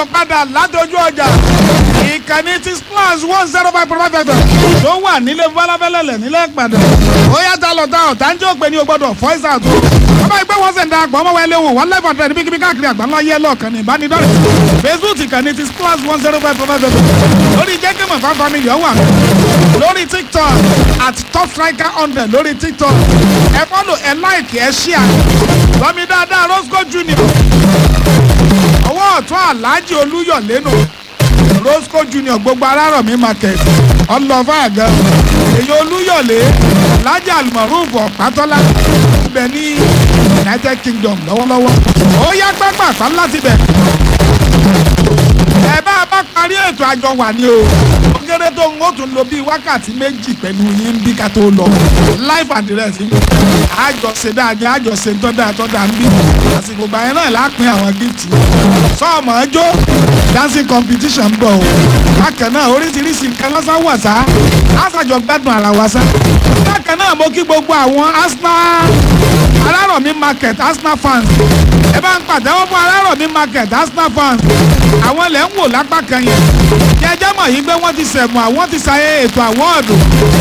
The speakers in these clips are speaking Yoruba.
káàbọ̀ padà látọjú ọjà ìkànnì ti splash one zero five point five fm tó wà nílé balabẹ́lẹ̀lẹ̀ nílẹ̀ ìpàdé ó yàtọ̀ lọ́tà ọ̀tá ń jẹ́ òpè ní o gbọ́dọ̀ voice out ọba ìgbé wọn sẹ̀ ń da àgbọ̀ ọmọ wẹlé wò wọ́n live àtẹ̀lẹ́ níbi kíbi káàkiri àgbáńlá yẹ lọ́ọ̀kan ní ìbánidọ́rẹ̀ facebook ìkànnì ti splash one zero five point five fm lórí jẹ́gẹ́mọ̀ fan family ọ̀wà lórí tiktok at top striker hundred lórí tiktok ẹ fọ́lọ̀ ẹ like ẹ share lọ́mi dáadáa roscoe junior ọwọ́ ọ̀tún aláàjì olúyọ̀lé nù roscoe junior gbogbo arárọ̀mí market ọlọ́fà àgẹ́ èyí olúyọ̀lé aláàjì almaruf ọ̀pátọ́lá ibẹ̀ ní united kingdom lọ́wọ́lọ́wọ́ ó yá pápá láti bẹ̀ ẹ bá a bá parí ètò àjọ wà ní o ó kéré tó ń ó tún lo bíi wákàtí méjì pẹ̀lú yín bí ká tó lọ live address yìí àjọṣe dáadáa àjọṣe tọ́da tọ́da ń bí àsìkò gbà yẹn náà lápín àwọn gift sọ́ọ̀mọ̀ ẹjọ́ dancing competition ń bọ̀ o bákan náà oríṣiríṣi nǹkan lọ́sàn wà sá àṣàjọ gbádùn ara wa sá bákan náà mo kí gbogbo àwọn arsenal alárọ̀mí market arsenal fans ẹ bá ń pàtẹ́wọ́ fún alárọ̀mí market arsenal fans àwọn ilẹ̀ ń wò lápá kan yẹn kí ẹ jẹ́ mọ̀ yìí pé wọ́n ti sẹ̀mù àwọn ti ṣayé ètò àwọ́ọ̀dù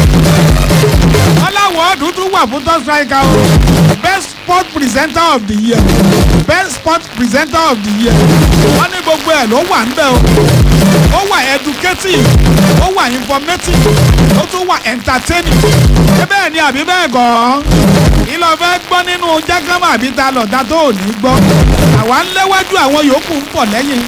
wọ́n láwọ́ọ̀dù tún wà fún top striker o best sport presenter of the year best sport presenter of the year wọ́n ní gbogbo ẹ̀ ló wà níbẹ̀ o ó wà educative ó wà informative ó tún wà entertaining ṣé bẹ́ẹ̀ ni àbí bẹ́ẹ̀ gan-an ìlọ fẹ́ gbọ́ nínú jágámà àbí ta lọ̀dá tó ò ní gbọ́ àwa ń léwájú àwọn yòókù ń pọ̀ lẹ́yìn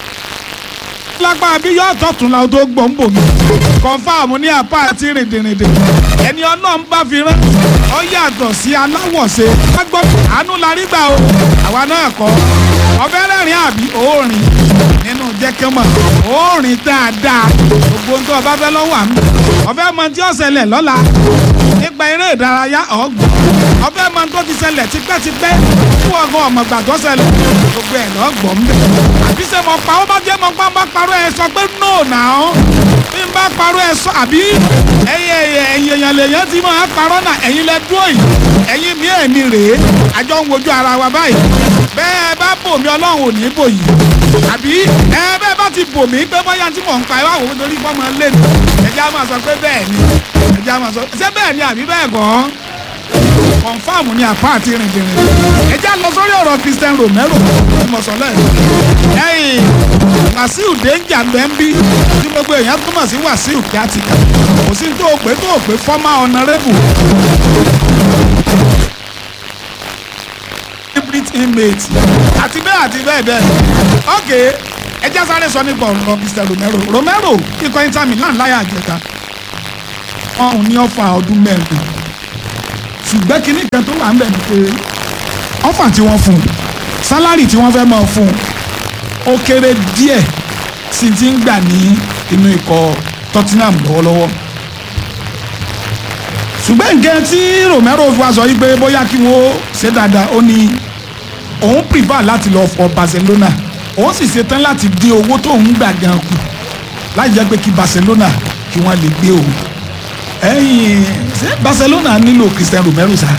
lápá bí yóò tọ̀tún la tó gbọ́ ń bò mí kọ́ńfàmù ní apá àti rìndìnrìndì ẹni ọlọ́run bá fi rán ọ yàtọ̀ sí aláwọ̀ṣe wá gbọ́ àánú la rí gbà o àwa náà kọ́ ọbẹ̀ rẹ̀rìn àbí òórìn nínú jẹ́kẹ́mọ̀ òórìn dáadáa gbogbo ń tó ọba fẹ́ lọ́wọ́ àmì ọbẹ̀ mọ tí ó ṣẹlẹ̀ lọ́la nípa eré ìdárayá ọ̀gbọ̀n ọbẹ̀ mọ tó ti ṣẹlẹ̀ tipẹ́tipẹ́ fún ọgbọ́n ọmọgbà tó ṣẹlẹ̀ gbogbo ẹ̀ lọ́gbọ̀n ń bẹ̀ àbí ṣe mọ̀ pa ó bá jẹ́ mọ̀ pa bá parọ́ ẹ sọ pé no now bí n bá parọ́ ẹ sọ àbí ẹyẹ ẹ̀yìn èèyàn lèèyàn ti máa parọ́ náà ẹ̀yin lẹ dúró yìí ẹ̀yin mi èmi rèé àjọ ń wojú ara wa báyìí bẹ́ẹ̀ bá bò mí ọlọ́run ò ní bò yìí àbí ẹ bẹ́ẹ̀ bá ti bò mí pé bóyá tí mò ń pa ìwà òun torí fọ́mọ lé mi ẹ̀jẹ̀ á máa sọ pé bẹ́ẹ̀ ni ẹ̀jẹ̀ á máa sọ ṣé bẹ́ẹ̀ ni àbí bẹ́ẹ̀ gan-an kọ̀nfàmù ni àpá àti rìndìnrìn ẹ̀jẹ̀ á lọ sórí ọ̀rọ̀ Christian Romero tí mo sọ lẹ́yìn ẹ̀yìn Wàsíù Dénjà bẹ́ńbí tí gbogbo èèyàn túmọ̀ sí Wàsíù kí á ti kà kò sí tó o pé tó o pé former honourable hybrid inmate àti bẹ́ẹ̀ àti bẹ́ẹ̀ bẹ́ẹ̀ ok ẹjẹ́ sáré sọ nípa ọ̀rọ̀ Mr Romero Romero ikọ̀ Inter Milan láyà àjẹta ọ̀hún ní ọ̀fà ọdún mẹ́rin ṣùgbọ́n kinní kan tó wà ń bẹ̀ ni pé ọ̀fà tí wọ́n fún un sálárì tí wọ́n fẹ́ máa fún un ó kéré díẹ̀ sí ti ń gbà ní inú ikọ̀ Tottenham lọ́wọ́lọ́wọ́ ṣùgbọ́n nǹkan tí Romero fi wá sọ yí pé bóyá kí wọ́n ṣe dáadáa ó ní òun prefer láti lọ fọ Barcelona òun sì ṣetán láti dín owó tó ń gbà gan kù láì jẹ́ pé kí Barcelona kí wọ́n lè gbé òun ẹ̀yìn ṣé Barcelona nílò Christian Romero sá.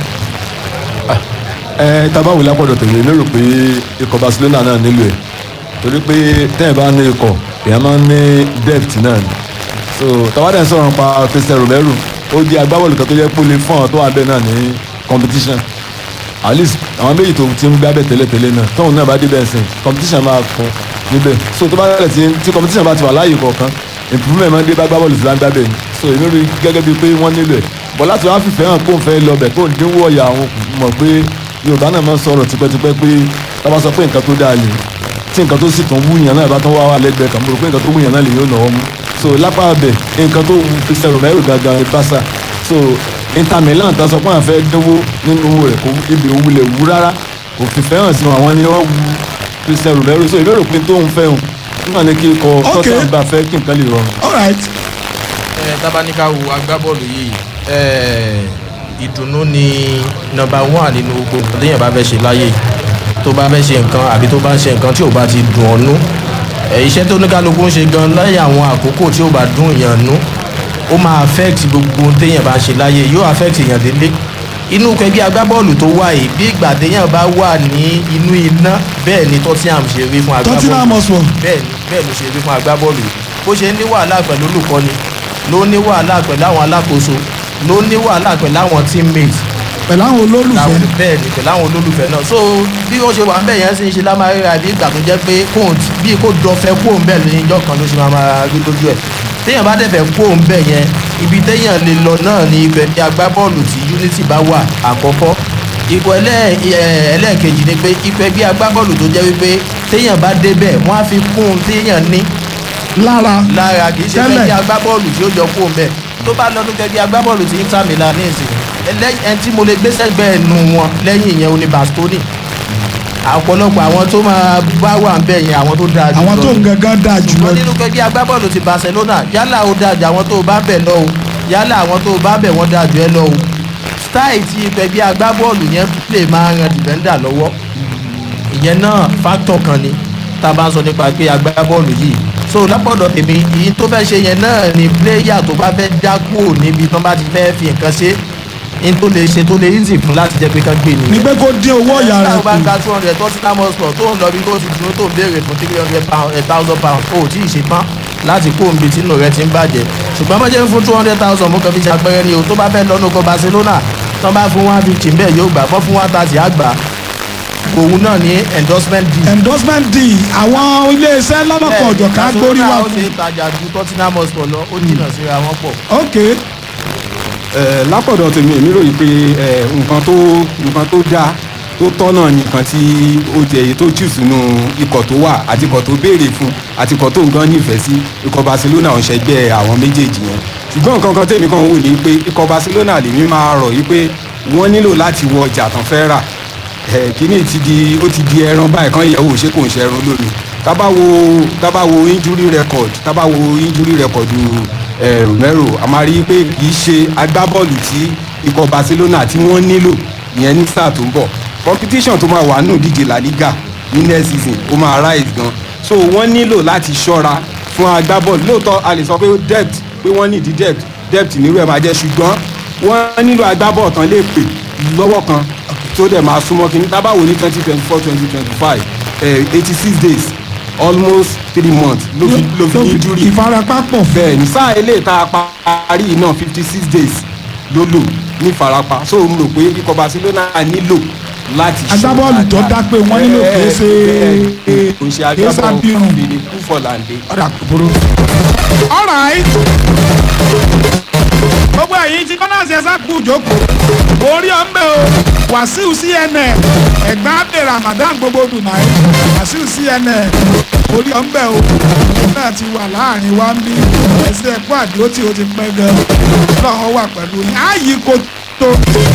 ẹ tabawo lápọ̀dọ̀ tèmi mi rò pé ikọ̀ Barcelona náà nílò ẹ̀ torí pé tẹ́ẹ̀ bá ní ikọ̀ èèyàn máa ń ní depth náà ni so tàwádà ń sọ̀rọ̀ pa Christian Romero ó jẹ́ agbábọ́ọ̀lù kan tó jẹ́ pé ó lè fún àwọn tó wà bẹ́ẹ̀ náà ní competition at least àwọn méjì tó ti ń gbá bẹ́ẹ̀ tẹ́lẹ̀tẹ́lẹ̀ náà tóun náà bá dé bẹ́ẹ̀ sìn competition máa fún níbẹ̀ so tó bá rẹ̀ tí tí competition bá ti wà láàyè kọ̀ọ̀kan improvement máa ń dé bá agbábọ́ọ̀lù tí wọ́n ń gbá bẹ́ẹ̀ ni so èmi rí gẹ́gẹ́ bíi pé wọ́n nílò ẹ̀ bọ̀ láti wá fìfẹ́ hàn kó n fẹ́ lọ bẹ̀ kó n dínwó ọ̀yà àwọn mọ̀ pé Yorùbá náà máa ń sọ̀rọ̀ tipẹ́tipẹ́ pé tá bá sọ pé nǹkan tó dáa lè tí nǹkan tó sì tún wúyàn náà bá tún wá wà lẹ́gbẹ̀ẹ́ kan mo rò pé nǹkan tó wúyàn náà lè yóò náwó mú so lápá abẹ nǹkan tó wù Christian Romero gangan ní Barca so Inter Milan tó sọ pé àwọn fẹ́ dínwó nínú owó rẹ̀ kò ibi òwú lè wú rárá kò fi fẹ́ràn sí àwọn ni wọ́n wù Christian Romero so ìbéèrè pé tóun fẹ́ hùn nígbà ní kí ikọ̀ Okay. Tottenham bá fẹ́ kí nǹkan lè rọrùn. all right ẹ tábánikà wo agbábọ́ọ̀lù yìí ẹ ìdùnnú ni nọ́mbà one nínú gbogbo téèyàn bá fẹ́ ṣe láyé tó bá fẹ́ ṣe nǹkan àbí tó bá ń ṣe nǹkan tí ò bá ti dùn ọ́ nú ẹ iṣẹ́ tó ní kálukú ń ṣe gan láyé àwọn àkókò tí ò bá dùn èèyàn nú ó máa affect gbogbo téèyàn bá ń ṣe láyé yóò affect èèyàn délé inú kẹgbẹ́ agbábọ́ọ̀lù tó wà yìí bí ìgbà téèyàn bá wà ní inú iná bẹ́ẹ̀ ni Tottenham ṣe rí fún agbábọ́ọ̀lù Tottenham Hotspur bẹ́ẹ̀ ni bẹ́ẹ̀ ló ṣe rí fún agbábọ́ọ̀lù bó ṣe ní wàhálà pẹ̀lú olùkọ́ni ló ní wàhálà pẹ̀lú àwọn alákòóso ló ní wàhálà pẹ̀lú àwọn teammates pẹ̀lú àwọn olólùfẹ́ láwọn bẹ́ẹ̀ ni pẹ̀lú àwọn olólùfẹ́ náà so bí wọ́n ṣe wà ń bẹ̀ yẹn sì ń ṣe lámàrírà bí ìgbà tó jẹ́ pé kóun bí kò dọ̀fẹ́ kóun bẹ̀ lóyún ìjọ kan ló ṣe máa máa rí lójú ẹ̀ téèyàn bá dẹ̀fẹ̀ kóun bẹ̀ yẹn ibi téèyàn lè lọ náà ni ibẹ̀ ní agbábọ́ọ̀lù tí unity bá wà àkọ́kọ́ ipò ẹlẹ́- ẹ̀, ẹlẹ́ẹ̀kejì ni pé ipò ẹgbẹ́ agbábọ́ọ̀lù tó jẹ́ wípé téèyàn bá débẹ̀ wọ́n á fi kún un téèyàn ní lára lára kì í ṣe Tẹ́lẹ̀. kẹ́kẹ́ agbábọ́ọ̀lù tí ó jọ kó mbẹ́ tó bá lọ́dún kẹ́kẹ́ agbábọ́ọ̀lù tí Inter Milan ní ìsìn ẹlẹ́- ẹni tí mo lè gbé sẹ́gbẹ́ ẹnu wọn lẹ́yìn ìyẹn oní Bastoni ọ̀pọ̀lọpọ̀ àwọn tó máa bá wà ń bẹ̀ yẹn àwọn tó dáa jù àwọn lọ tó ni. ń gangan dáa jùlọ ṣùgbọ́n nínú kẹ́kẹ́ agbábọ́ọ̀lù ti Barcelona yálà ó dáa jù àwọn tó bá bẹ̀ lọ o yálà àwọn tó bá bẹ̀ wọ́n dáa jù ẹ lọ o style ti kẹ́kẹ́ agbábọ́ọ̀lù yẹn lè máa ran dìbẹ́ndà lọ́wọ́ ìyẹn náà fáktọ̀ kan ni tá a bá ń sọ nípa pé agbábọ́ọ̀lù yìí so lápọ̀dọ̀ tèmi èyí tó fẹ́ ṣe yẹn náà ni pléyà tó bá fẹ́ já kúrò níbi tó bá ti fẹ́ fi nǹkan ṣe ní tó lè ṣe tó lè easy fún láti jẹ́ pé kán gbé ní nìyẹn pé kó dín owó ọ̀yà rẹ̀ táwọn bá kù gba two hundred Tottenham Hotspur tó ń lọ bí tó ti dúró tó ń béèrè fún three hundred thousand pounds ó tí ì ṣe tán láti kó omi tí inú rẹ ti ń bàjẹ́ ṣùgbọ́n bá jẹ́ fún two hundred thousand mo kàn fi ṣàpẹẹrẹ ni o tó bá fẹ́ lọ́nu kọ Barcelona tó bá fún one fifty bẹ́ẹ̀ yóò gbà bọ́ fún one thirty àgbà òun náà ní endorsement deal endorsement deal àwọn iléeṣẹ́ lọ́lọ́kọ̀ ọ̀jọ̀ká gbórí wà ó fún ṣe tajà ju Tottenham Hotspur lọ ó jìnnà síra wọn pọ̀. ok Eh, lápọ̀dọ̀ tèmi èmi ròyìn pé eh, nǹkan tó nǹkan tó dáa tó tọ́nà nìkan tí ó jẹ èyí tó jù sínú ikọ̀ tó wà àti ikọ̀ tó béèrè fún àti ikọ̀ tó ń gan nífẹ̀ẹ́ sí ikọ̀ Barcelona ń ṣẹgbẹ́ àwọn méjèèjì yẹn ṣùgbọ́n nǹkan kan tèmi kan wò ní pé ikọ̀ Barcelona lèmi máa rọ̀ yí pé wọ́n nílò láti wọ ọjà tán fẹ́ rà Eh, kíní ti di ó ti di ẹran báyìí kan yẹ̀wò ṣé kò ń ṣe ẹran lónìí tábà wo tábà wo injury record tábà wo injury record eh, Romero a máa rí i pé kì í ṣe agbábọ́ọ̀lù tí ikọ̀ Barcelona tí wọ́n nílò ìyẹn ní sáà tó ń bọ̀ competition tó máa wà nù díje La Liga ní next season ó máa rise gan so wọ́n nílò láti ṣọ́ra fún agbábọ́ọ̀lù lóòótọ́ a lè sọ pé depth pé wọ́n ní ìdí depth depth nírú ẹ̀ máa jẹ́ ṣùgbọ́n wọ́n nílò agbábọ́ọ̀lù tán lè pè lọ́wọ́ kan tó dẹ̀ máa súnmọ́ kí n tábàwò ní twenty twenty four twenty twenty five eighty six days almost three months ló fi ló fi ní injury ìfarapa pọ̀ bẹ́ẹ̀ ní sáà eléyìí tá a parí yìí náà fifty six days ló lò ní ìfarapa so mo rò pé ikọ̀ Barcelona nílò láti ṣe Agbábọ́ọ̀lù tó dá pé wọ́n nílò kìí ṣe- kò ṣe kìí ṣe abirùn. agbábọ́ọ̀lù fèrè kú fọ̀làǹdé. ọ̀dà kúburú. alright gbogbo ẹ̀yin tí kọ́nà ṣe sá kú jókòó orí ọ̀nbẹ o wàsíù cnn ẹ̀gbọ́n abẹ ramadan gbogbo dùnàí wàsíù cnn orí ọ̀nbẹ o òun náà ti wà láàrin wa ń bí ẹsẹ̀ ẹ̀kọ́ àdúró tí o ti pẹ́ gan-an lọ́wọ́ wà pẹ̀lú yín á yí kó tó.